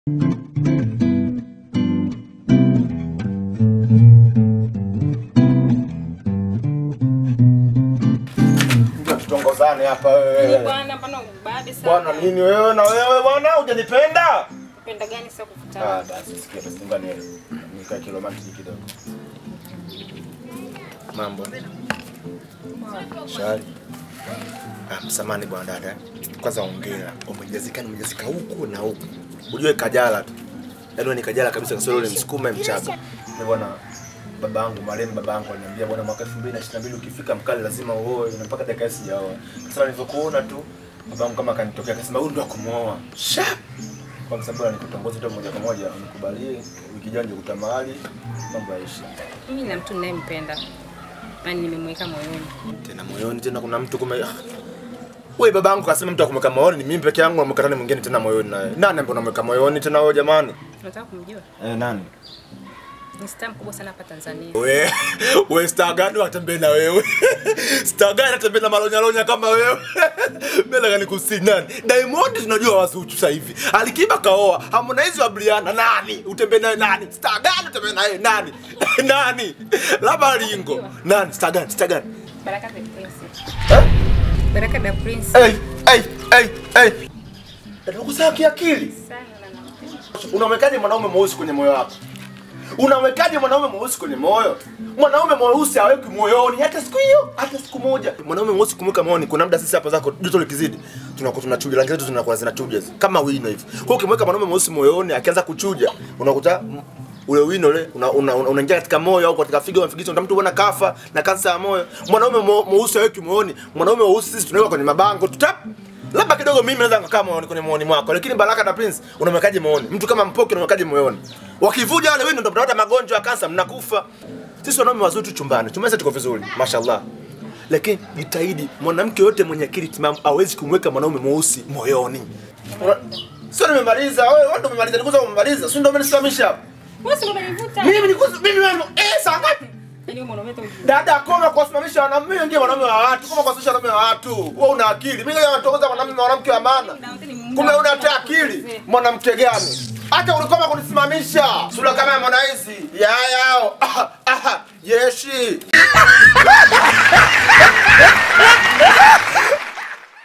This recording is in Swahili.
Tutongozane hapa Ni wewe. bwana hapana ubabe sana. Bwana nini wewe na wewe bwana hujanipenda? Penda gani sasa Ah, kukutana? basi sikia basi ngoja niele. Nikae kilomantiki kidogo. Mambo. Shari. Ah, msamani bwana dada. Kwanza ongea. Umejazika umejazika huku na huku. Ujue kajala tu. Yaani wewe ni kajala kabisa kasoro ule msukuma mchaga. Ni bwana babangu marehemu babangu aliniambia bwana mwaka 2022 ukifika mkali lazima uoe na mpaka dakika hii sijaoa. Sasa nilivyokuona tu babangu kama akanitokea akasema huyu ndo akumuoa. Shap kwa sababu anikutongoza tu moja kwa moja nikubalie wiki ijayo ndio kuta mahali mambo yaishi Mimi na mtu ninayempenda. Yaani nimemweka moyoni. tena moyoni tena kuna mtu kume wewe babangu kasema mtu akumweka moyoni ni mimi peke yangu amweka mwingine tena moyoni naye nani ambaye unamweka moyoni tena wewe jamani Unataka kumjua? eh nani Ni star mkubwa sana hapa Tanzania. we we star gani watembee na wewe star gani atembee na malonyalonya kama wewe mbele gani kusi nani Diamond tunajua wazuchu sasa hivi Alikiba kaoa Harmonize wa Briana nani utembee naye nani star gani utembee naye nani nani labda Ringo nani star gani star gani Baraka the Prince. eh Baraka the Prince. hey hey hey hey ndugu zako kiakili Sana na nampenda. unamwekaje mwanaume mweusi kwenye moyo wako unamwekaje mwanaume mweusi kwenye moyo mwanaume mweusi haweki moyoni hata siku hiyo hata siku moja mwanaume mweusi kumweka moyoni kuna muda sisi hapa zako joto likizidi tunakuwa tunachuja rangi zetu zinakuwa zinachuja kama wino hivi kwa hiyo ukimweka mwanaume mweusi moyoni akianza kuchuja unakuta mm, ule wino ule unaingia una, una, unaingia katika moyo au katika figo mafigizo mtu bwana kafa na kansa ya moyo mwanaume mwe- mweusi haweki moyoni mwanaume mweusi sisi tunaweka kwenye mabango tutap labda kidogo mimi naweza nikakaa moyoni kwenye moyoni mwako lakini Baraka na Prince unamwekaje moyoni mtu kama Mpoki unamwekaje moyoni wakivuja wale wino ndio mnapata magonjwa ya kansa mnakufa sisi wanaume wazuri tu chumbani chumba tuko vizuri mashallah lakini jitahidi mwanamke yote mwenye akili timamu hawezi kumweka mwanaume mweusi moyoni Una- sio nimemaliza wewe wewe ndio umemaliza nikuza umemaliza sio ndio umenisimamisha hapa Wewe si unanivuta? mimi nikuza mimi wewe eh saa ngapi Yaani wewe mwanaume tu. Dada koma kuwasimamisha wanaume wengi wanaume wa watu, koma kuwasimamisha wanaume wa watu. Wewe una akili. Mimi leo natongoza mwanamume mwanamke wa maana. Kumbe una hata akili. Mwanamke gani? Hata ulikoma kunisimamisha. Sura kama ya Harmonize. Ya yao. Ah, ah, yeshi.